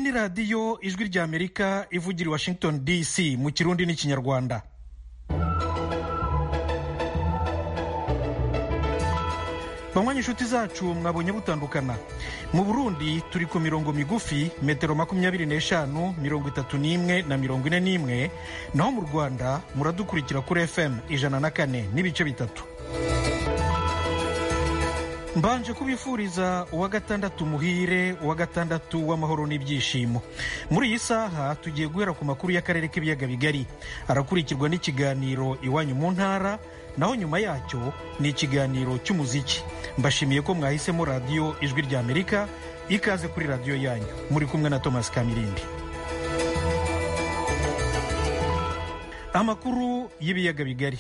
ni radiyo ijwi ry'amerika ivugira i washington dc mu kirundi n'ikinyarwanda banywanyi inshuti zacu mwabonye butandukana mu burundi turi ku mirongo migufi metero makumyabiri n'eshanu mirongo itatu n'imwe na mirongo ine n'imwe naho mu rwanda muradukurikira kuri fm ijana na kane n'ibice bitatu mbanje kubifuriza uwa gatandatu muhire uwa gatandatu w'amahoro n'ibyishimo muri iyi saha tugiye guhera ku makuru y'akarere k'ibiyaga bigari arakurikirwa n'ikiganiro iwanyu mu ntara naho nyuma yacyo ni ikiganiro cy'umuziki mbashimiye ko mwahisemo radiyo ijwi ry'amerika ikaze kuri radiyo yanyu muri kumwe na thomas kamirindi amakuru y'ibiyaga bigari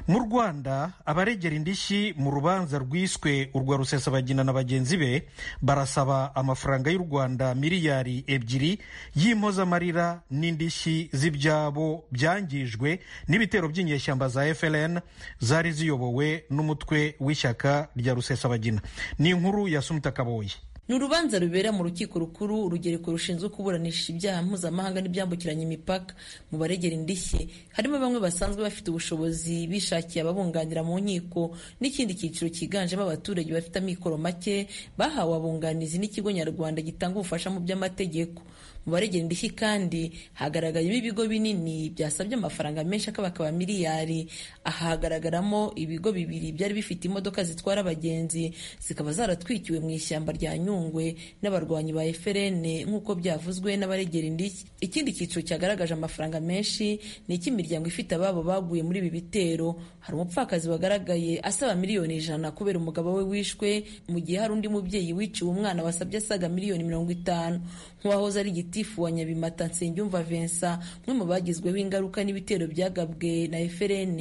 mu rwanda abaregera indishyi mu rubanza rwiswe urwa rusesabagina na bagenzi be barasaba amafaranga y'u rwanda miliyari ebyiri y'impozamarira n'indishyi z'ibyabo byangijwe n'ibitero by'inyeshyamba za fln zari ziyobowe n'umutwe w'ishyaka rya rusesabagina ni inkuru ya sumita kaboye ni urubanza rubera mu rukiko rukuru urugereko rushinzwe kuburanisha ibyaha mpuzamahanga n'ibyambukiranya imipaka mu baregera indishyi harimo bamwe basanzwe bafite ubushobozi bishakiye ababunganira mu nkiko n'ikindi cyiciro cyiganjemo abaturage bafite amikoro make bahawe abunganizi n'ikigo nyarwanda gitanga ubufasha mu by'amategeko mu baregera indishyi kandi hagaragayemo ibigo binini byasabye amafaranga menshi akabakaba miliyari ahagaragaramo ibigo bibiri byari bifite imodoka zitwara abagenzi zikaba zaratwikiwe mu ishyamba rya nyungwe n'abarwanyi ba FLN nk'uko byavuzwe n'abaregera indishyi ikindi cyiciro cyagaragaje amafaranga menshi ni icy'imiryango ifite ababo baguye muri ibi bitero hari umupfakazi wagaragaye asaba miliyoni ijana kubera umugabo we wishwe mu gihe hari undi mubyeyi wiciwe umwana wasabye asaga miliyoni mirongo itanu nk'uwahoze ari igiti gitifu wa nyabimata nsengiyumva vincent umwe mu bagizweho ingaruka n'ibitero byagabwe na frn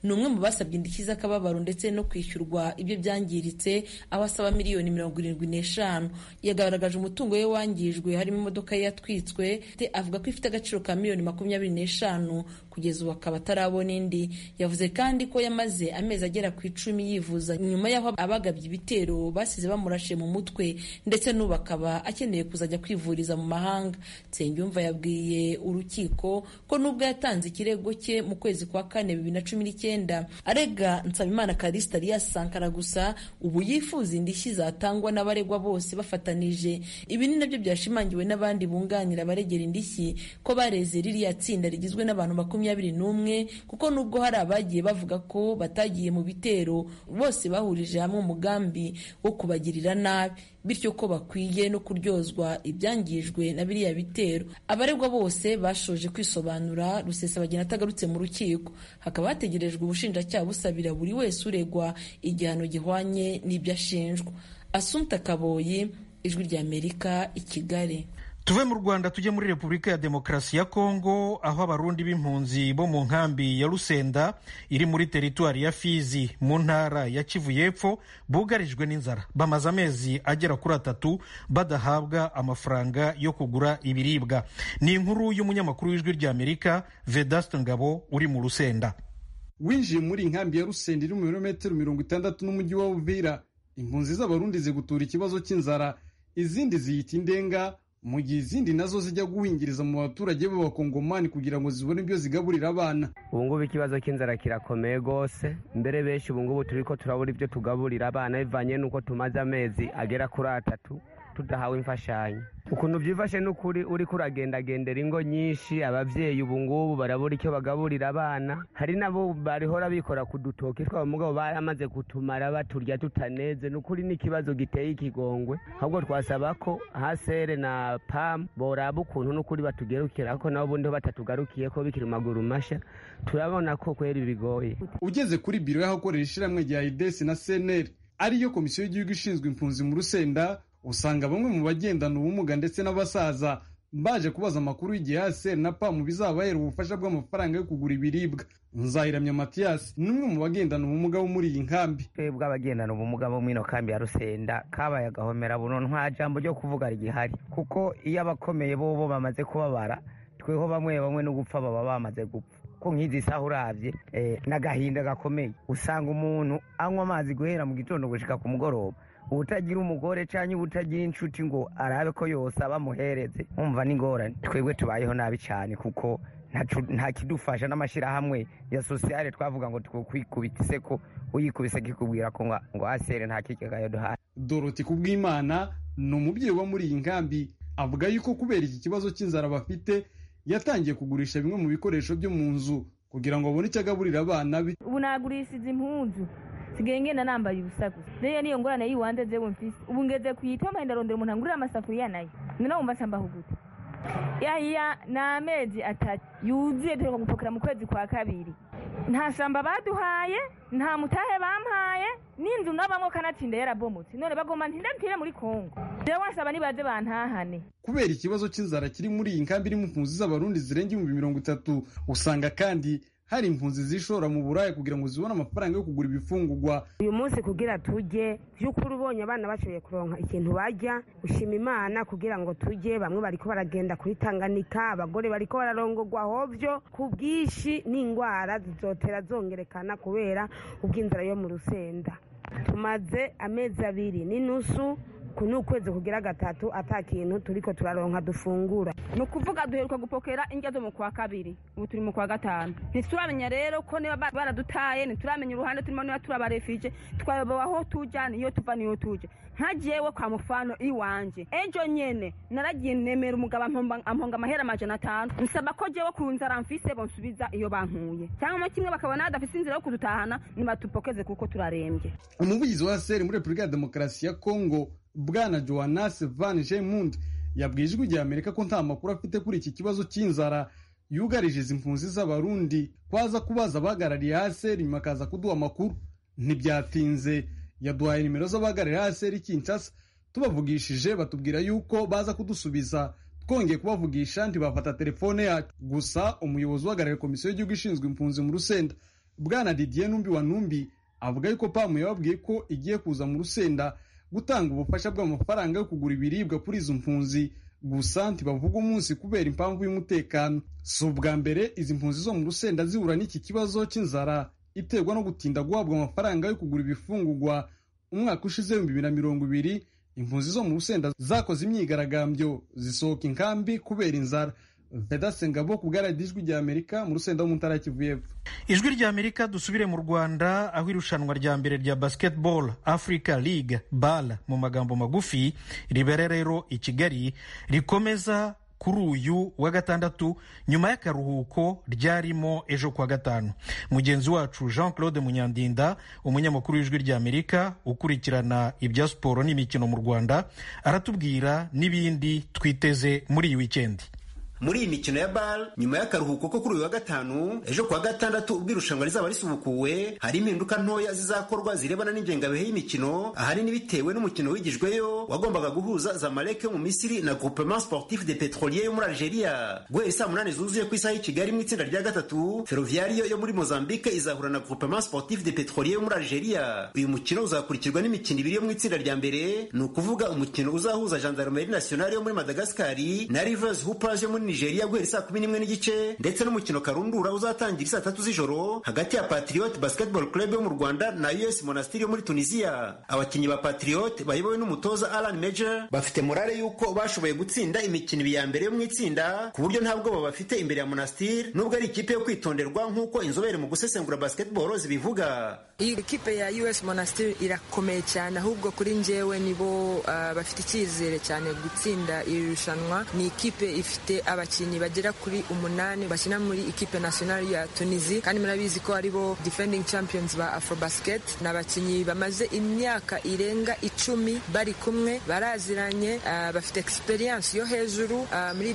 ni umwe mu basabye indishyi z'akababaro ndetse no kwishyurwa ibyo byangiritse aho asaba miliyoni mirongo irindwi n'eshanu yagaragaje umutungo we wangijwe harimo imodoka ye yatwitswe avuga ko ifite agaciro ka miliyoni makumyabiri n'eshanu kugeza ubu akaba atarabona indi yavuze kandi ko yamaze amezi agera ku icumi yivuza nyuma y'aho abagabye ibitero basize bamurashe mu mutwe ndetse n'ubu akaba akeneye kuzajya kwivuriza mu mahanga nsengiyumva yabwiye urukiko ko nubwo yatanze ikirego cye mu kwezi kwa kane bibiri na cumi n'icyenda arega nsabimana karisita alias sankara gusa ubu yifuza indishyi zatangwa n'abaregwa bose bafatanije ibi ni nabyo byashimangiwe n'abandi bunganira abaregera indishyi ko bareze ririya tsinda rigizwe n'abantu makumyabiri makumyabiri n'umwe kuko nubwo hari abagiye bavuga ko batagiye mu bitero bose bahurije hamwe umugambi wo kubagirira nabi bityo ko bakwiye no kuryozwa ibyangijwe na biriya bitero abaregwa bose bashoje kwisobanura rusesabagina atagarutse mu rukiko hakaba hategerejwe ubushinjacyaha busabira buri wese uregwa igihano gihwanye n'ibyo ashinjwa asumta kaboyi ijwi ry'amerika i kigali tuve mu rwanda tujye muri repubulika ya demokarasi ya kongo aho abarundi b'impunzi bo mu nkambi ya rusenda iri muri teritwari ya fizi mu ntara ya kivu y'epfo bugarijwe n'inzara bamaze amezi agera kuri atatu badahabwa amafaranga yo kugura ibiribwa ni inkuru y'umunyamakuru w'ijwi ry'amerika vedasite ngabo uri mu rusenda winjiye muri inkambi ya rusenda iri mu birometero mirongo itandatu n'umujyi wa uvira impunzi z'abarundi zigutura ikibazo cy'inzara izindi ziyita indenga mu gihe izindi nazo zijya guhingiriza mu baturage b'abakongomani kugira ngo zibone ibyo zigaburira abana ubu ngubu ikibazo cy'inzara kirakomeye rwose mbere benshi ubu ngubu turi ko turabura ibyo tugaburira abana bivanye n'uko tumaze amezi agera kuri atatu tudahawe imfashanyo ukuntu byifashe ni ukuri uri kuragendagendera ingo nyinshi ababyeyi ubu ngubu barabura icyo bagaburira abana hari nabo barihora bikora ku dutoki twabo mugabo baramaze kutumara baturya tutaneze ni ukuri n'ikibazo giteye ikigongwe ahubwo twasaba ko hasere na pamu boraba ukuntu n'ukuri batugerukira ko nabo ubundi batatugarukiye ko bikiri amaguru mashya turabona ko kwera bigoye ugeze kuri biro y'ahakorera ishyirahamwe rya idesi na seneri ariyo komisiyo y'igihugu ishinzwe impunzi mu rusenda usanga bamwe mu bagendana ubumuga ndetse n'abasaza baje kubaza amakuru y'igihe ASR na PAM bizabahera ubufasha bw'amafaranga yo kugura ibiribwa nzayiramya matiyasi ni umwe mu bagendana ubumuga bo muri iyi nkambi twebwe abagendana ubumuga bo muri ino kambi ya rusenda kabaye agahomera buno nta jambo ryo kuvuga rigihari kuko iyo abakomeye bo bamaze kubabara tweho bamwe bamwe no gupfa baba bamaze gupfa ko nk'izi saha urabye n'agahinda gakomeye usanga umuntu anywa amazi guhera mu gitondo gushika ku mugoroba ubutagira umugore cyangwa ubutagira inshuti ngo arabe ko yose abamuhereze umva n'ingorane twebwe tubayeho nabi cyane kuko ntacu- nta kidufasha n'amashyirahamwe ya sosiyale twavuga ngo twikwikubise ko uyikubise kikubwira ko ngo ngo asere nta kigagayo duhaye doroti kubwimana ni umubyeyi wo muri iyi nkambi avuga yuko kubera iki kibazo cy'inzara bafite yatangiye kugurisha bimwe mu bikoresho byo mu nzu kugira ngo abone icyo agaburira abana be ubu nagurishije impunzu sigaye ngenda nambaye ubusa gusa rero niyo ngorane y'iwanze jewe mfise ubu ngeze kuyitoma ndarondera umuntu angurira amasafuriya nayo noneho wumva cambaho gute yahiya ni amezi atatu yuzuye duheruka gupakira mu kwezi kwa kabiri nta shyamba baduhaye nta mutahe bampaye n'inzu nabamwo kanatsinda yarabomotse none bagomba ntinda mpire muri kongo jewe wasaba nibaze bantahane kubera ikibazo cy'inzara kiri muri iyi nkambi irimo impunzi z'abarundi zirenga ibihumbi mirongo itatu usanga kandi hari impunzi zishora mu buraya kugira ngo zibone amafaranga yo kugura ibifungugwa uyu munsi kugira tujye by'ukuri ubonye abana bashoboye kuronka ikintu bajya ushima imana kugira ngo tujye bamwe bariko baragenda kuri tanganika abagore bariko bararongogwa hovyo ku bwinshi n'indwara zizotera zongerekana kubera ubw'inzara yo mu rusenda tumaze amezi abiri n'inusu ku ni ukwezi kugira gatatu ata kintu turiko turaronka dufungura ni ukuvuga duheruka gupokera indya zo mu kwa kabiri ubu turi mu kwa gatanu ntituramenya rero ko niba ba- baradutaye ntituramenya uruhande turimo niba turabarefije twayobowe aho tujya niyo tuva niyo tujya nkagiyewe kwa mufano iwanjye ejo nyene naragiye nemera umugabo ampomba- amponga amahera amajana atanu nsaba ko jewe ku nzara mfise bonsubiza iyo bankuye cyangwa kimwe bakabona badafise inzira yo kudutahana nibatupokeze kuko turarembye umuvugizi wa seri muri repubulika ya demokarasi ya kongo bwana johannes van gemund yabwiye ijwi rya amerika ko nta makuru afite kuri iki kibazo cy'inzara yugarije izi mpunzi z'abarundi kwaza kubaza abahagarariye aseri nyuma akaza kuduha amakuru ntibyatinze yaduhaye nimero z'abahagarariye aseri kinshasa tubavugishije batubwira yuko baza kudusubiza twongeye kubavugisha ntibafata telefone yacu gusa umuyobozi uhagarariye komisiyo y'igihugu ishinzwe impunzi mu rusenda bwana didier numbi wa numbi avuga yuko pamu yababwiye ko igiye kuza mu rusenda gutanga ubufasha bw'amafaranga yo kugura ibiribwa kuri izo mpunzi gusa ntibavuga umunsi kubera impamvu y'umutekano si ubwa mbere izi mpunzi zo mu rusenda zihura n'iki kibazo cy'inzara iterwa no gutinda guhabwa amafaranga yo kugura ibifungugwa umwaka ushize ibihumbi bibiri na mirongo ibiri impunzi zo mu rusenda zakoze imyigaragambyo zisohoka inkambi kubera inzara vedasengabo ku bw'aradijwi rya amerika mu rusenda ho mu ntara ya kivu y'epfo ijwi rya amerika dusubire mu rwanda aho irushanwa rya mbere rya basketball africa league bal mu magambo magufi ribera rero i kigali rikomeza kuri uyu wa gatandatu nyuma y'akaruhuko ryarimo ejo kwa gatanu mugenzi wacu jean claude munyandinda umunyamakuru w'ijwi rya amerika ukurikirana ibya siporo n'imikino mu rwanda aratubwira n'ibindi twiteze muri iyi wikendi muri iyi mikino ya bal nyuma y'akaruhuko ko kuri uyu wa gatanu ejo kuwa gatandatu ubwo irushanwa rizaba risubukuwe hari impinduka ntoya zizakorwa zirebana n'ingengabihe y'imikino ahanini bitewe n'umukino wigijweyo wagombaga guhuza zamalek yo mu misiri na groupement sportif de petrolier yo muri algeria guhera isaa munani zuzuye ku isaha y'i kigali mu itsinda rya gatatu ferroviario yo muri mozambique izahura na groupement sportif de petrolier yo muri algeria uyu mukino uzakurikirwa n'imikino ibiri yo mu itsinda rya mbere ni ukuvuga umukino uzahuza gendarmerie nationale yo muri madagascari na rivers hoopers yo muri nigeria guhera saa kumi n'imwe n'igice ndetse n'umukino karundura uzatangira saa tatu z'ijoro hagati ya patriot basketball club yo mu rwanda na us monastiri yo muri tunisia abakinnyi ba patriot bayobowe n'umutoza alan major bafite morale y'uko bashoboye gutsinda imikino ibiri ya mbere yo mu itsinda ku buryo nta bwoba bafite imbere ya monastiri nubwo ari ikipe yo kwitonderwa nk'uko inzobere mu gusesengura basketball zibivuga iyi ekipe ya us monastir irakomeye cyane ahubwo kuri njyewe nibo ah, bafite icyizere cyane gutsinda iri rushanwa ni ikipe ifite abakinnyi bagera kuri umunani bakina muri ikipe nationale ya tunisi kandi murabizi ko aribo defending champions ba afrobasket ni abakinnyi bamaze imyaka irenga icumi bari kumwe baraziranye ah, bafite experience yo hejuru ah, muri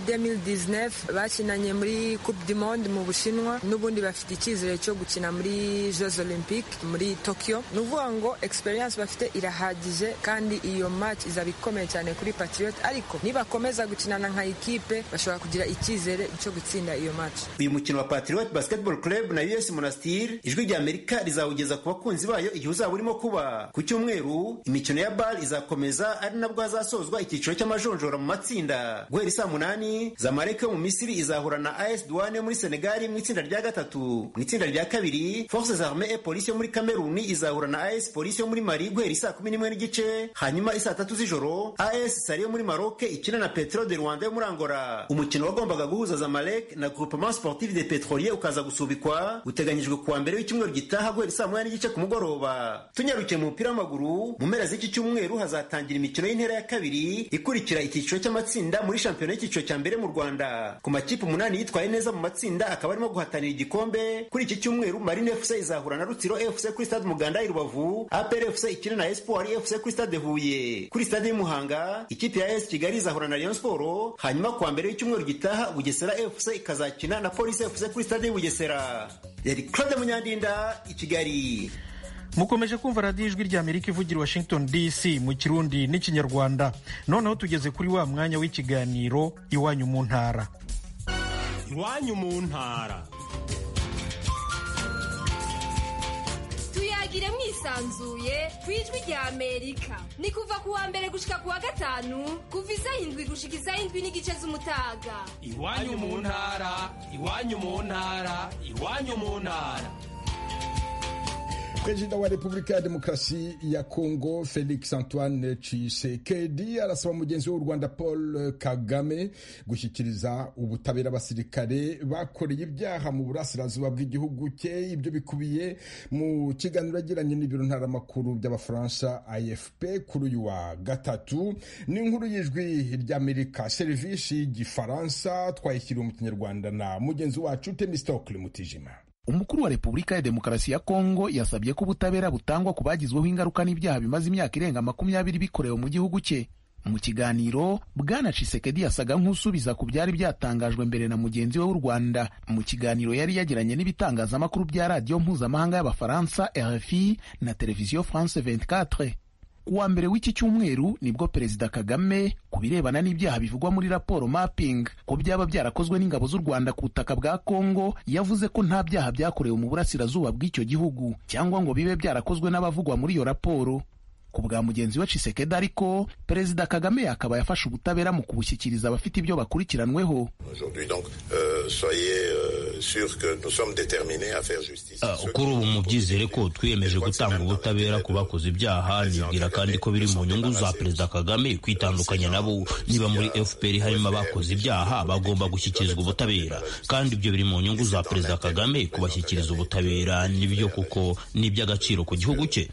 2019 bakinanye muri coupe du monde mu bushinwa n'ubundi bafite icyizere cyo gukina muri jeux olympique muri tokyo ni ukuvuga ngo experience bafite irahagije kandi iyo match izaba ikomeye cyane kuri patriot ariko nibakomeza gukinana nka ikipe bashobora tugira icyizere cyo gutsinda iyo match uyu mukino wa Patriot Basketball Club na US Monastir ijwi rya Amerika rizawugeza ku bakunzi bayo igihe uzaba urimo kuba ku cyumweru imikino ya BAL izakomeza ari nabwo hazasozwa icyiciro cy'amajonjora mu matsinda guhera saa munani Zamalek yo mu Misiri izahura na AS Douane yo muri Senegal mu itsinda rya gatatu mu itsinda rya kabiri Forces Armées et Police yo muri Cameroon izahura na AS Police yo muri Mali guhera saa kumi n'imwe n'igice hanyuma isaa tatu z'ijoro AS Sali yo muri Maroc ikina na Petro de Rwanda yo muri Angola umukino wagombaga guhuza Zamalek na Groupement Sportif de Petrolier ukaza gusubikwa uteganyijwe kuwa mbere w'icyumweru gitaha guhera saa moya n'igice ku mugoroba tunyarukiye mu mupira w'amaguru mu mpera z'iki cyumweru hazatangira imikino y'intera ya kabiri ikurikira icyiciro cy'amatsinda muri shampiyona y'icyiciro cya mbere mu Rwanda ku makipe umunani yitwaye neza mu matsinda akaba arimo guhatanira igikombe kuri iki cyumweru Marine FC izahura na Rutsiro FC kuri stade Muganda i Rubavu APR FC ikina na Espoir FC kuri stade Huye kuri stade y'i Muhanga ikipe ya AS Kigali izahura na Rayon Sport hanyuma kuwa mbere w'icyumweru gitaha Bugesera FC ikazakina na Police FC kuri stade y'i Bugesera yari Claude Munyandinda i Kigali mukomeje kumva radiyo ijwi ry'amerika ivugira washington dc mu kirundi n'ikinyarwanda noneho tugeze kuri wa mwanya w'ikiganiro iwanyu mu ntara iwanyu mu ntara tuyagire mwisanzuye ku ijwi ry'amerika ni kuva ku wa mbere gushika ku wa gatanu kuva izahindwi gushika izahindwi n'igice z'umutaga iwanyu mu ntara iwanyu mu ntara iwanyu mu ntara Perezida wa Repubulika ya Demokarasi ya Kongo Felix Antoine Tshisekedi arasaba mugenzi w'u Rwanda Paul Kagame gushyikiriza ubutabera abasirikare bakoreye ibyaha mu burasirazuba bw'igihugu cye. Ibyo bikubiye mu kiganiro yagiranye n'ibiro ntaramakuru by'Abafaransa AFP kuri uyu wa gatatu. Ni inkuru y'ijwi ry'Amerika serivisi y'igifaransa twayishyiriwe mu Kinyarwanda na mugenzi wacu Temistocle Mutijima. umukuru wa repubulika ya demokarasi ya kongo yasabye ko ubutabera butangwa ku bagizweho ingaruka n'ibyaha bimaze imyaka irenga makumyabiri bikorewe mu gihugu cye mu kiganiro bwana cisekedi yasaga nk'usubiza ku byari byatangajwe mbere na mugenzi we w'u rwanda mu kiganiro yari yagiranye n'ibitangazamakuru bya radiyo mpuzamahanga y'abafaransa rfi na televiziyo france 24 ku wa mbere w'iki cyumweru nibwo perezida kagame ku birebana n'ibyaha bivugwa muri raporo mapping ko byaba byarakozwe n'ingabo z'u rwanda ku butaka bwa kongo yavuze ko nta byaha byakorewe mu burasirazuba bw'icyo gihugu cyangwa ngo bibe byarakozwe n'abavugwa muri iyo raporo ku bwa mugenzi we cisekedi ariko perezida kagame akaba yafashe ubutabera mu kubushyikiriza abafite ibyo bakurikiranweho kuri ubu mubyizere ko twiyemeje gutanga ubutabera ku bakoze ibyaha nibwira kandi ko biri mu nyungu za perezida kagame kwitandukanya nabo niba muri fpr harimo abakoze ibyaha bagomba gushyikirizwa ubutabera kandi ibyo biri mu nyungu za perezida kagame kubashyikiriza ubutabera nibyo kuko ni iby'agaciro ku gihugu cye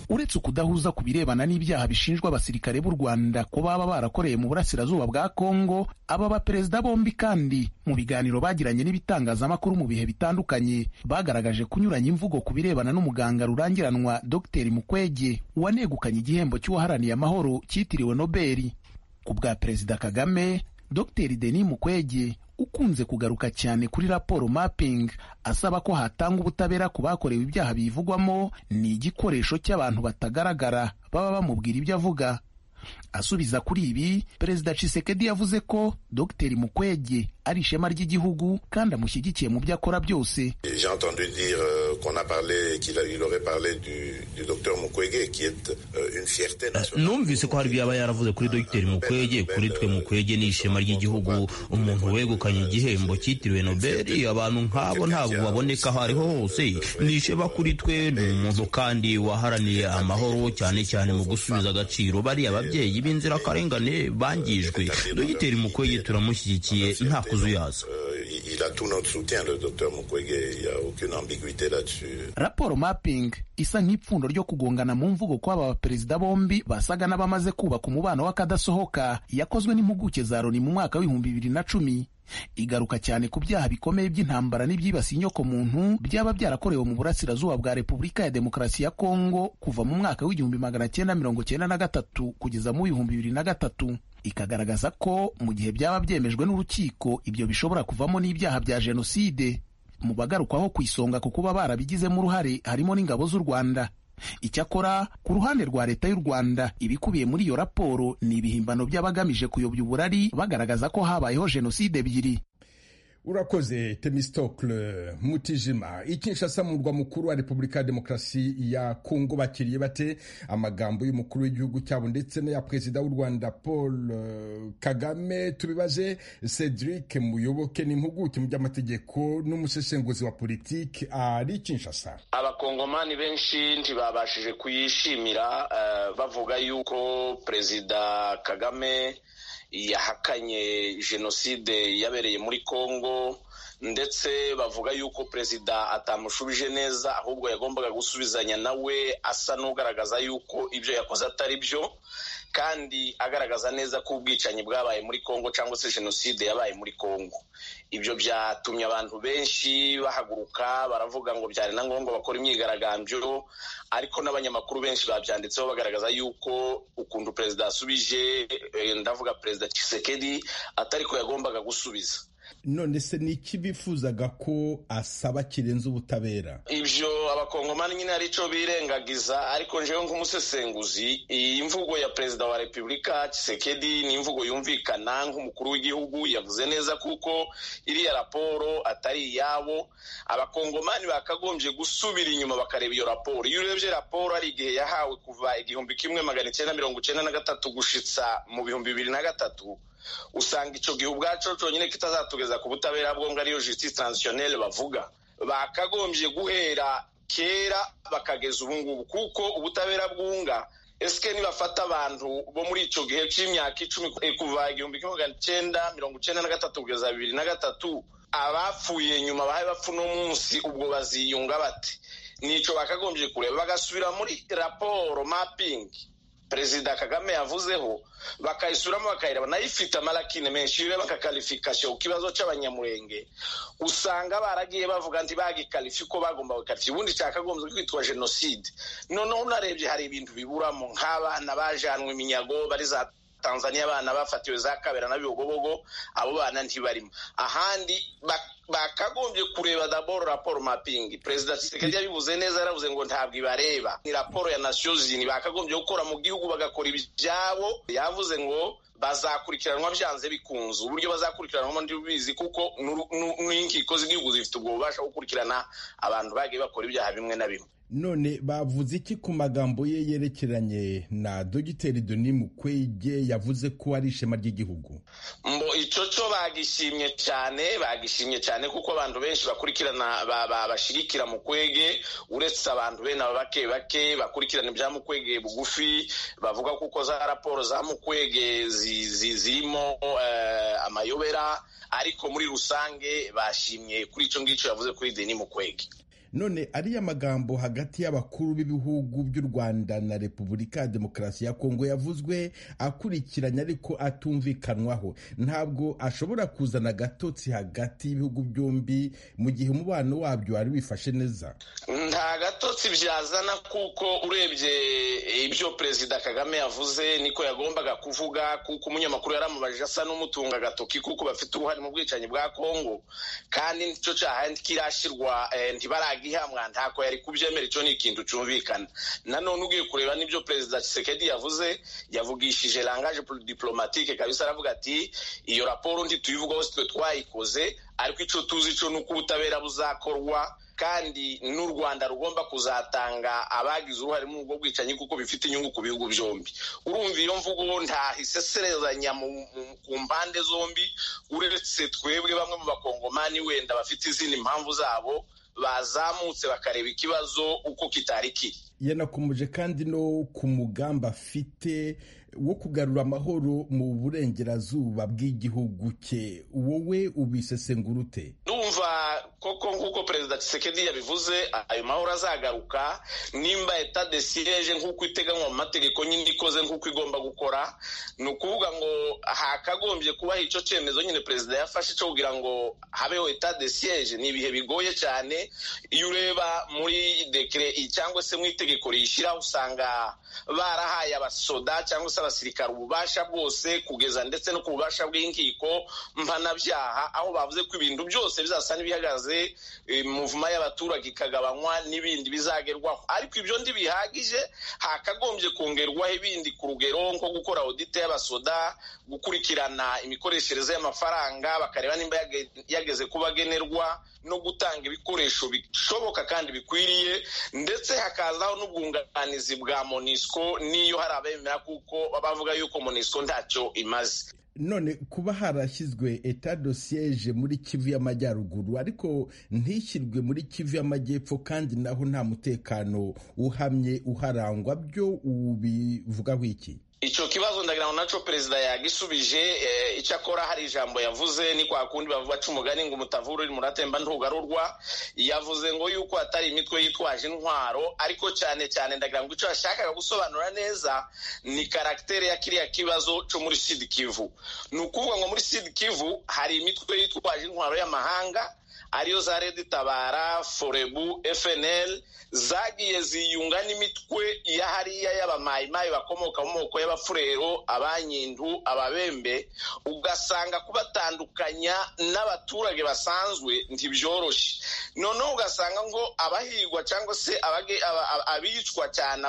uretse ukudahuza ku birebana n'ibyaha bishinjwa abasirikare b'u rwanda ko baba barakoreye mu burasirazuba bwa kongo aba baperezida bombi kandi mu biganiro bagiranye n'ibitangazamakuru mu bihe bitandukanye bagaragaje kunyuranya imvugo ku birebana n'umuganga rurangiranwa dr mukwege wanegukanye igihembo cy'uwaharaniye amahoro cyitiriwe nobeli ku bwa perezida kagame dr denis mukwege ukunze kugaruka cyane kuri raporo mapping asaba ko hatanga ubutabera ku bakorewe ibyaha bivugwamo ni igikoresho cy'abantu batagaragara baba bamubwira ibyo avuga asubiza kuri ibi perezida cisekedi yavuze ko dr mukwege ari ishema ry'igihugu kandi amushyigikiye mu byo akora byose numvise ko hari ibyo yaba yaravuze kuri dr mukwege kuri twe mukwege ni ishema ry'igihugu umuntu wegukanye igihembo cyitiriwe nobeli abantu nk'abo ntabwo baboneka aho ariho hose ni ishema kuri twe ni umuntu kandi waharaniye amahoro cyane cyane mu gusubiza agaciro bariya babyeyi b'inzirakarengane bangijwe dr mukwege turamushyigikiye nta kuzuyaza raporo mapping isa nk'ipfundo ryo kugongana mu mvugo kw'aba baperezida bombi basaga n'abamaze kubaka umubano w'akadasohoka yakozwe n'impuguke za loni mu mwaka w'ibihumbi bibiri na cumi igaruka cyane ku byaha bikomeye by'intambara n'ibyibasiye inyoko muntu byaba byarakorewe mu burasirazuba bwa repubulika ya demokarasi ya kongo kuva mu mwaka w'igihumbi magana cyenda mirongo cyenda na gatatu kugeza mu w'ibihumbi bibiri na gatatu ikagaragaza ko mu gihe byaba byemejwe n'urukiko ibyo bishobora kuvamo n'ibyaha bya jenoside mu bagarukwaho ku isonga ku kuba barabigizemo uruhare harimo n'ingabo z'u rwanda icyakora ku ruhande rwa leta y'u rwanda ibikubiye muri iyo raporo ni ibihimbano by'abagamije kuyobya uburari bagaragaza ko habayeho jenoside ebyiri urakoze temistokle mutijima ikinshasa mu murwa mukuru wa repubulika ya demokarasi ya kongo bakiriye bate amagambo y'umukuru w'igihugu cyabo ndetse n'aya perezida w'u rwanda paul kagame tubibaze cedric muyoboke n'impuguke mu by'amategeko n'umusesenguzwa wa politiki ari kinshasa abakongomani benshi ntibabashije kuyishimira uh, bavuga yuko perezida kagame yahakanye jenoside yabereye muri congo ndetse bavuga yuko perezida atamushubije neza ahubwo yagombaga gusubizanya nawe asa n'ugaragaza yuko ibyo yakoze atari byo kandi agaragaza neza ko ubwicanyi bwabaye muri congo cyangwa se jenoside yabaye muri congo ibyo byatumye abantu benshi bahaguruka baravuga ngo byari na ngombwa bakora imyigaragambyo ariko n'abanyamakuru benshi babyanditseho bagaragaza yuko ukuntu perezida yasubije ndavuga perezida Tshisekedi atariko yagombaga gusubiza none se ni iki bifuzaga ko asaba kirenze ubutabera ibyo abakongomani nyine ari cyo birengagiza ariko njyewe nk'umusesenguzi iyi mvugo ya perezida wa repubulika kisekedi ni imvugo yumvikana nk'umukuru w'igihugu yavuze neza kuko iriya raporo atari iyabo abakongomani bakagombye gusubira inyuma bakareba iyo raporo iyo urebye raporo hari igihe yahawe kuva igihumbi kimwe magana icyenda mirongo icyenda na gatatu gushitsa mu bihumbi bibiri na gatatu usanga icyo gihe ubwacu cyonyine kitazatugeza ku butabera bwo ngo ariyo justice transitionnelle bavuga bakagombye guhera kera bakageza ubu ngubu kuko ubutabera bwunga esike nibafata abantu bo muri icyo gihe cy'imyaka icumi kuva igihumbi kimwe magana cyenda mirongo icyenda na gatatu kugeza bibiri na gatatu abapfuye nyuma bahaye bapfu n'umunsi ubwo baziyunga bate nicyo bakagombye kureba bagasubira muri raporo mapingi perezida kagame yavuzeho bakayisuramo bakayireba nayo ifite amarakine menshi iyo bakakarifikasiyo ku kibazo cy'abanyamurenge usanga baragiye bavuga nti bagikarifi ko bagomba gukarifi ubundi cyakagombye kwitwa jenoside noneho unarebye hari ibintu biburamo nk'abana bajanwe iminyago bari za tanzania abana bafatiwe za kabera na bibogobogo abo bana ntibarimo ahandi bakagombye kureba daboro raporo mapingi perezida kisekedi yabivuze neza yaravuze ngo ntabwo ibareba ni raporo ya nations unies bakagombye gukora mu gihugu bagakora ibyabo yavuze ngo bazakurikiranwa byanze bikunze uburyo bazakurikiranwamo ndibizi kuko n'inkiko z'igihugu zifite ubwo bubasha gukurikirana abantu bagiye bakora ibyaha bimwe na bimwe none bavuze iki ku magambo ye yerekeranye na dogiteri doni mukwege yavuze ko ari ishema ry'igihugu mbo icyo cyo bagishimye cyane bagishimye cyane kuko abantu benshi bakurikirana bashyigikira mukwege uretse abantu bene aba bake bake bakurikirana ibya mukwege bugufi bavuga kuko za raporo za mukwege zirimo amayobera ariko muri rusange bashimye kuri icyo ngicyo yavuze kuri deni mukwege none ariya magambo hagati y'abakuru b'ibihugu by'u rwanda na repubulika ya demokarasi ya kongo yavuzwe akurikiranye ariko atumvikanwaho ntabwo ashobora kuzana agatotsi hagati y'ibihugu byombi mu gihe umubano wabyo wari wifashe neza nta gatotsi byazana kuko urebye ibyo perezida kagame yavuze niko yagombaga kuvuga kuko umunyamakuru yaramubajije asa n'umutunga agatoki kuko bafite uruhare mu bwicanyi bwa kongo kandi nicyo cyaha kirashyirwa ntibaragira ihamwa ntako yari kubyemera icyo ni ikintu cyumvikana nanone ugiye kureba n'ibyo perezida kisekedi yavuze yavugishije langaje diplomatike kabisa aravuga ati iyo raporo ntituyivugaho sitwe twayikoze ariko icyo tuzi cyo ni uko ubutabera buzakorwa kandi n'u rwanda rugomba kuzatanga abagize uruhare muri ubwo bwicanyi kuko bifite inyungu ku bihugu byombi urumva iyo mvugo nta hiseserezanya ku mpande zombi uretse twebwe bamwe mu bakongomani wenda bafite izindi mpamvu zabo bazamutse bakareba ikibazo uko kitari kiri yanakomeje kandi no ku mugambi afite wo kugarura amahoro mu burengerazuba bw'igihugu cye wowe ubisesengurute ndumva koko nk'uko perezida kisekedi yabivuze ayo mahoro azagaruka nimba eta de sireje nk'uko iteganywa mu mategeko nyine ikoze nk'uko igomba gukora ni ukuvuga ngo hakagombye kubaho icyo cyemezo nyine perezida yafashe cyo kugira ngo habeho eta de siyeje ni ibihe bigoye cyane iyo ureba muri dekire cyangwa se mu itegeko riyishyiraho usanga barahaye abasoda cyangwa se abasirikare ububasha bwose kugeza ndetse no ku bubasha bw'inkiko mpanabyaha aho bavuze ko ibintu byose bizasa n'ibihagaze bihagaze muvuma y'abaturage ikagabanywa n'ibindi bizagerwaho ariko ibyo ntibihagije hakagombye kongerwaho ibindi ku rugero nko gukora audite y'abasoda gukurikirana imikoreshereze y'amafaranga bakareba nimba yageze ku bagenerwa no gutanga ibikoresho bishoboka kandi bikwiriye ndetse hakazaho n'ubwunganizi bwa monisco n'iyo hari abemera kuko bavuga yuko monisco ntacyo imaze none kuba harashyizwe eta dosiyeje muri kivu y'amajyaruguru ariko ntishyirwe muri kivu y'amajyepfo kandi naho nta mutekano uhamye uharangwa byo ubivugaho iki icyo kibazo ndagira ngo nacyo perezida yagisubije icyo akora hari ijambo yavuze ni kwa kundi baca umugani ngo umutavura uri muratemba ntugarurwa yavuze ngo yuko atari imitwe yitwaje intwaro ariko cyane cyane ndagira ngo icyo yashakaga gusobanura neza ni karagiteri ya kiriya kibazo cyo muri sidi kivu ni ukuvuga ngo muri sidi kivu hari imitwe yitwaje intwaro y'amahanga ariyo za redi tabara forebu fnl zagiye ziyunga n'imitwe ya hariya y'abamayimayi bakomoka mu moko y'abafurero abanyindu ababembe ugasanga kubatandukanya n'abaturage basanzwe ntibyoroshye noneho ugasanga ngo abahigwa cyangwa se abicwa cyane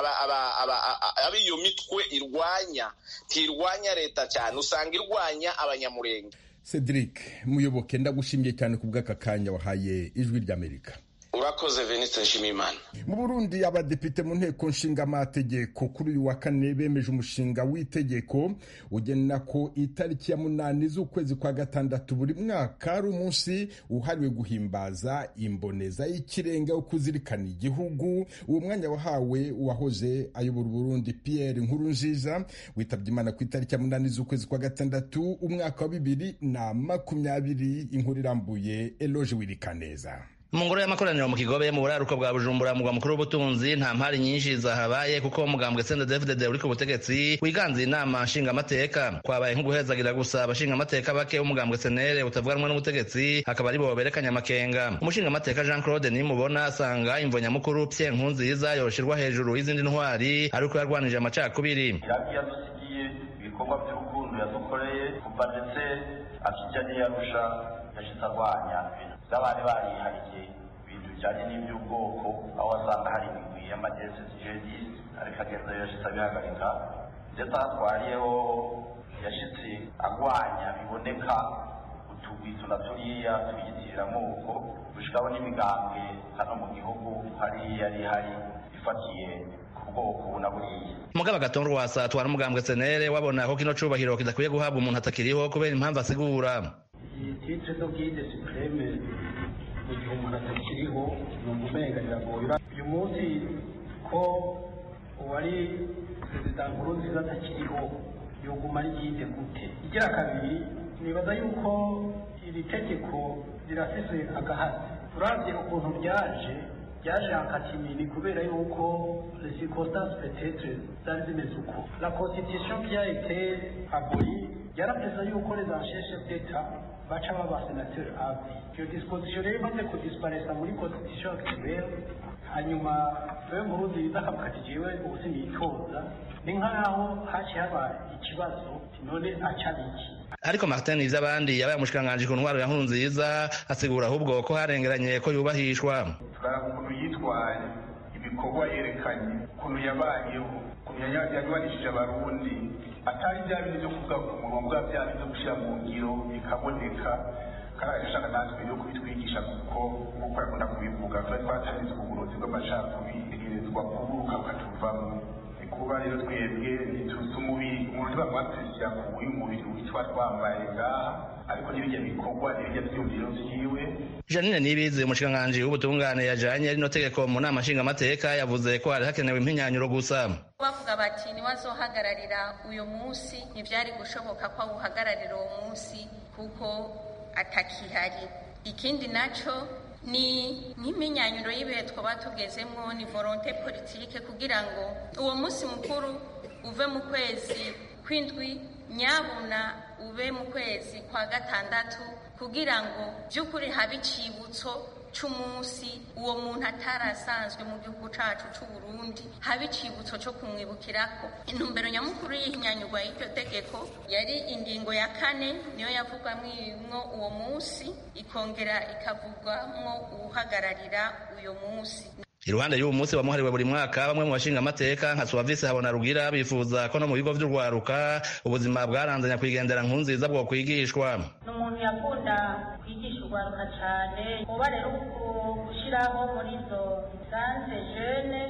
ab'iyo mitwe irwanya ntirwanya leta cyane usanga irwanya abanyamurenge cedric muyoboke ndagushimiye cyane ku bw'aka kanya wahaye ijwi ry'amerika urakoze veniste nshimiyimana mu burundi abadepite mu nteko nshingamategeko kuri uyu wa kane bemeje umushinga w'itegeko ugena ko itariki ya munani z'ukwezi kwa gatandatu buri mwaka ari umunsi uhariwe guhimbaza imboneza y'ikirenga wo kuzirikana igihugu uwo mwanya wahawe uwahoze ayobora uburundi pierre nkuru nziza witabye imana ku itariki ya munani z'ukwezi kwa gatandatu umwaka wa bibiri na makumyabiri inkuru irambuye eloge wirikaneza mu ngoro y'amakoraniro mu kigobe mu buraruko bwa bujumbura mugwa mukuru w'ubutunzi nta mpari nyinshi zahabaye kuko umugambwe sende fdd uri ku butegetsi wiganze inama nshingamateka kwabaye nko guhezagira gusa abashingamateka bake umugambwe senere utavuga rumwe n'ubutegetsi akaba ari bo berekanye amakenga umushingamateka jean claude nimubona asanga imvo nyamukuru pye nkunziza yorosherwa hejuru y'izindi ntwari ari uko yarwanije amacakubiri yadusigiye ibikorwa by'urukundo yadukoreye kuva ndetse akijya n'iyarusha yashyize arwanya by'abari barihariye ibintu bijyanye n'iby'ubwoko aho wasanga hari imigwi y'amagesi jihadisite ariko agenda yashyize abihagarika ndetse aho atwariyeho yashyitse arwanya biboneka utugwi tuna turiya tuyitiramoko gushikaho n'imigambwe hano mu gihugu hariya yari hari ifatiye mugabo agatunga wasa atwara umugambwe senere wabona ko kino cubahiro kidakwiye guhabwa umuntu atakiriho kubera impamvu asigura titire d'ubwide supreme mu gihe umuntu atakiriho ni umumenga biragoye uyu munsi ko uwari perezida nkuru nziza atakiriho yoguma ryinde gute igira kabiri nibaza yuko iri tegeko rirafise agahati turabye ukuntu ryaje ryaje hakakimini kubera yuko les circonstances peut-être zari zimeze uko la constitution qui a été abolie yarageza yuko les ansheshe d'etat baca babasenateri avi iyo disposition rero imaze kudisiparesa muri constitution actuelle hanyuma we nkuru nziza akavuga ati jewe ubu sinitoza ni nk'aho haciye haba ikibazo none acabiki ariko martin ivy'abandi yabaye umushikiranganji ku ntwaro ya nkuru nziza asigura ahubwo ko harengeranye ko yubahishwa turaba ukuntu yitwaye ibikorwa yerekanye ukuntu yabayeho ukuntu yarwanishije abarundi atari bya bintu byo kuvuga ku murongo bya bintu byo gushyira mu ngiro bikaboneka kandi agashaka natwe yo kubitwigisha kuko nk'uko yakunda kubivuga tuba twatangije uburozi bw'amacakubiri tegerezwa kuburuka bukatuvamo ni kuba rero twebwe ntituzi umubiri umuntu tuba mwapisira ku uyu mubiri witwa twambaye ngaha ariko n'ibijya bikorwa n'ibijya byumviro vyiwe janine nibizi umushikiranganji w'ubutungane yajanye rino tegeko mu nama nshingamateka yavuze ko hari hakenewe impinyanyuro gusa bavuga bati niwazohagararira uyu munsi ntivyari gushoboka ko awuhagararira uwo munsi kuko atakihari ikindi naco ni nk'iminyanyuro y'ibihe twoba tugezemwo ni volonte politike kugira ngo uwo munsi mukuru uve mu kwezi kw'indwi nyabuna ube mu kwezi kwa gatandatu kugira ngo by'ukuri habe icibutso c'umunsi uwo muntu atarasanzwe mu gihugu cacu c'u Burundi haba icibutso co kumwibukirako intumbero nyamukuru y'ihinyanyurwa y'iryo tegeko yari ingingo ya kane niyo yavugwamwo uwo munsi ikongera ikavugwamwo uwuhagararira uyo munsi iruhande y'uwo munsi wamuhariwe buri mwaka bamwe mu bashinga amateka nka suwavisi habona rugira bifuza ko no mu bigo by'urwaruka ubuzima bwaranzanya kwigendera nkunziza bwokwigishwa ni umuntu yakunda kwigisha urwaruka cyane uba rero gushyiraho muri izo sanse jene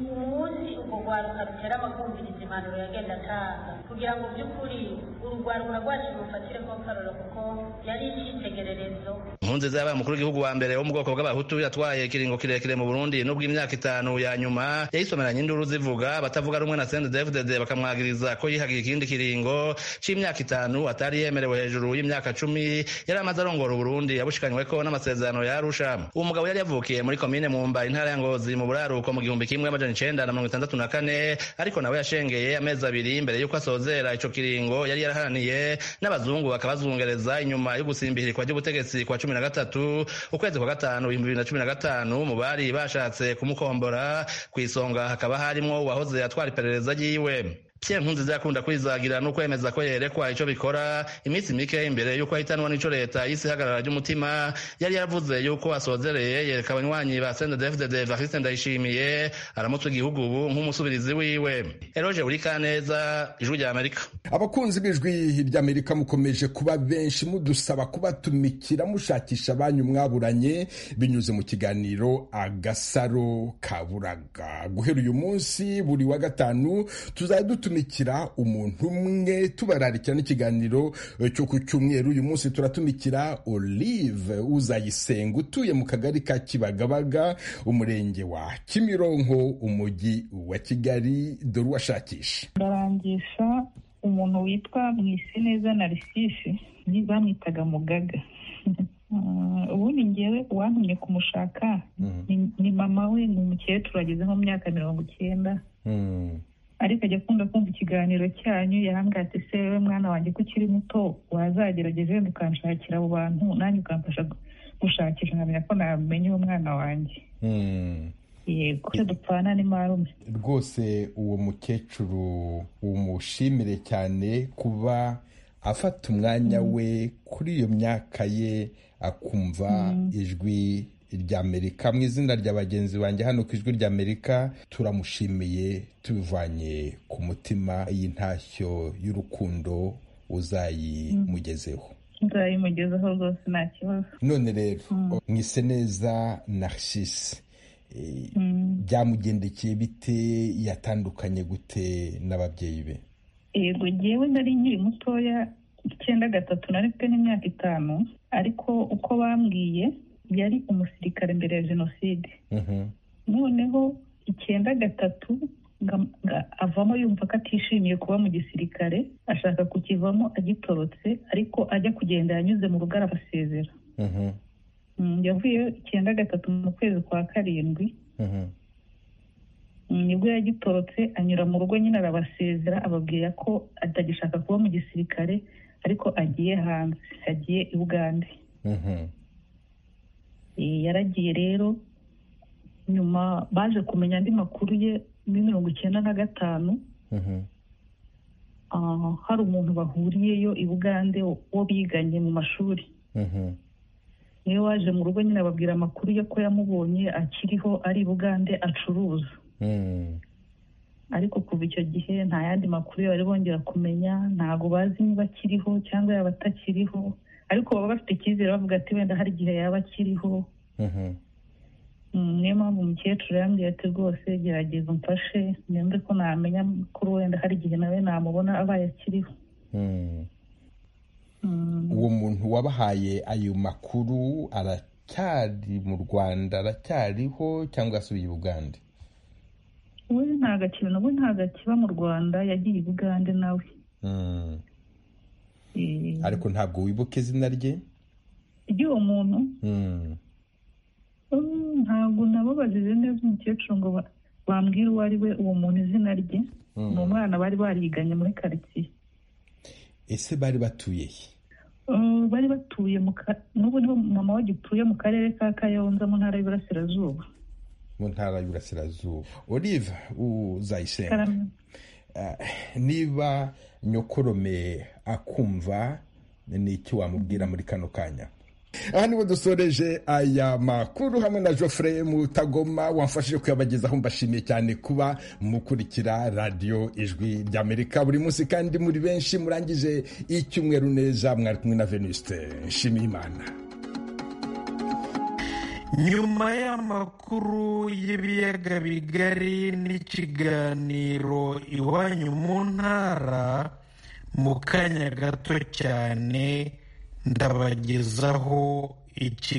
umunsi urwo rwaruka rutera abakumviriza impanuro yagenda atanga kugira ngo by'ukuri urwaruka rwacu rufatire ko karoro kuko yari icyitegererezo nkunziza yabaye umukuru w'igihugu wa mbere wo mu bwoko bw'abahutu yatwaye ikiringo kirekire mu burundi Burundi nubwo imyaka itanu ya nyuma yayisomeranye induru zivuga abatavuga rumwe na CNDD-FDD bakamwagiriza ko yihagiye ikindi kiringo c'imyaka itanu atari yemerewe hejuru y'imyaka cumi yari amaze arongora Burundi yabushikanywe ko n'amasezerano ya Arusha uwo mugabo yari yavukiye muri komine Mumba intara ya Ngozi mu buraruko mu gihumbi kimwe amajana icenda na mirongo itandatu na kane ariko nawe yashengeye amezi abiri imbere y'uko asozera ico kiringo yari yaraharaniye n'abazungu bakabazungereza inyuma yo gusimbihirizwa ry'ubutegetsi kwa cumi na gatatu ukwezi kwa gatanu ibihumbi bibiri na cumi na gatanu mu bari basha bashatse kumukombora ku isonga hakaba harimo uwahoze atwara iperereza ryiwe pierre nkunziza yakunda kwizagira no kwemeza ko yerekwa icyo bikora iminsi mike imbere y'uko ahitanwa n'icyo leta y'isi ihagarara ry'umutima yari yaravuze y'uko asozereye yereka abanywanyi ba sendedefdede varisite ndayishimiye aramutse igihugu ubu nk'umusubirizi wiwe eroge burikaneza ijwi rya amerika abakunzi b'ijwi ry'amerika mukomeje kuba benshi mudusaba kubatumikira mushakisha banyu mwaburanye binyuze mu kiganiro agasaro kaburaga guhera uyu munsi buri wa gatanu tuzajya dutumikira umuntu umwe tubararikira n'ikiganiro cyo ku cyumweru uyu munsi turatumikira olive uzayisenga utuye mu kagari ka kibagabaga umurenge wa kimironko umujyi wa kigali dore uwashakisha ndarangisha umuntu witwa mwiseneza narisisi bamwitaga mugaga ubundi ngewe uwantumye kumushaka ni mama we ni umukecuru ageze mu myaka mirongo icyenda ariko ajya akunda kumva ikiganiro cyanyu yahangatse se we mwana wanjye ko ukiri muto wazagerageza wenda ukanshakira abo bantu nanjye ukamfasha gushakisha nkamenya ko namenya uwo mwana wanjye yego dupfana ni marume rwose uwo mukecuru umushimire cyane kuba afata umwanya we kuri iyo myaka ye akumva ijwi ry'amerika mu izina rya bagenzi banjye hano ku ijwi ry'amerika turamushimiye tubivanye ku mutima y'intashyo y'urukundo uzayimugezeho nzayimugezeho rwose nta kibazo none rero mwise neza narcisse byamugendekeye bite yatandukanye gute n'ababyeyi be yego ngewe ndari nkiri mutoya icyenda gatatu na rimwe n'imyaka itanu ariko uko bambwiye yari umusirikare mbere ya jenoside noneho icyenda gatatu avamo yumva ko atishimiye kuba mu gisirikare ashaka kukivamo agitorotse ariko ajya kugenda yanyuze mu rugo arabasezera yavuye icyenda gatatu mu kwezi kwa karindwi nibwo yagitorotse anyura mu rugo nyine arabasezera ababwira ko atagishaka kuba mu gisirikare ariko agiye hanze agiye i bugande yaragiye rero nyuma baje kumenya andi makuru ye muri mirongo icyenda na gatanu hari umuntu bahuriyeyo i bugande wo biganye mu mashuri niwe waje mu rugo nyine ababwira amakuru ye ko yamubonye akiriho ari i bugande acuruza ariko kuva icyo gihe nta yandi makuru bari bongera kumenya ntabwo bazi niba akiriho cyangwa yaba atakiriho ariko baba bafite icyizere bavuga ati wenda hari igihe yaba akiriho niyo mpamvu umukecuru yambwiye ati rwose gerageza umfashe nimbe ko namenya ko wenda hari igihe nawe namubona abaye akiriho uwo muntu wabahaye ayo makuru aracyari mu rwanda aracyariho cyangwa asubiye i bugande we ntabwo akiba nawe ntabwo akiba mu rwanda yagiye i bugande nawe ariko ntabwo wibuka izina rye ry'uwo muntu ntabwo nababajije neza umukecuru ngo bambwire uwo ari we uwo muntu izina rye ni umwana bari bariganye muri karitsiye ese bari batuye he bari batuye mu ka- n'ubu nibo mama we agituye mu karere ka kayonza mu ntara y'iburasirazuba mu ntara y'uburasirazuba olive uzayisenga Karame. Ah, niba nyokorome akumva ni iki wamubwira muri kano kanya aha niho dusoreje aya makuru hamwe na Geoffrey mutagoma wamfashije kuyabagezaho mbashimiye cyane kuba mukurikira radiyo ijwi ry'amerika buri munsi kandi muri benshi murangije icyumweru neza mwari kumwe na venuste nshimiye imana nyuma y'amakuru y'ibiyaga bigari n'ikiganiro iwanyu mu ntara mu kanya gato cyane ndabagezaho ikiganiro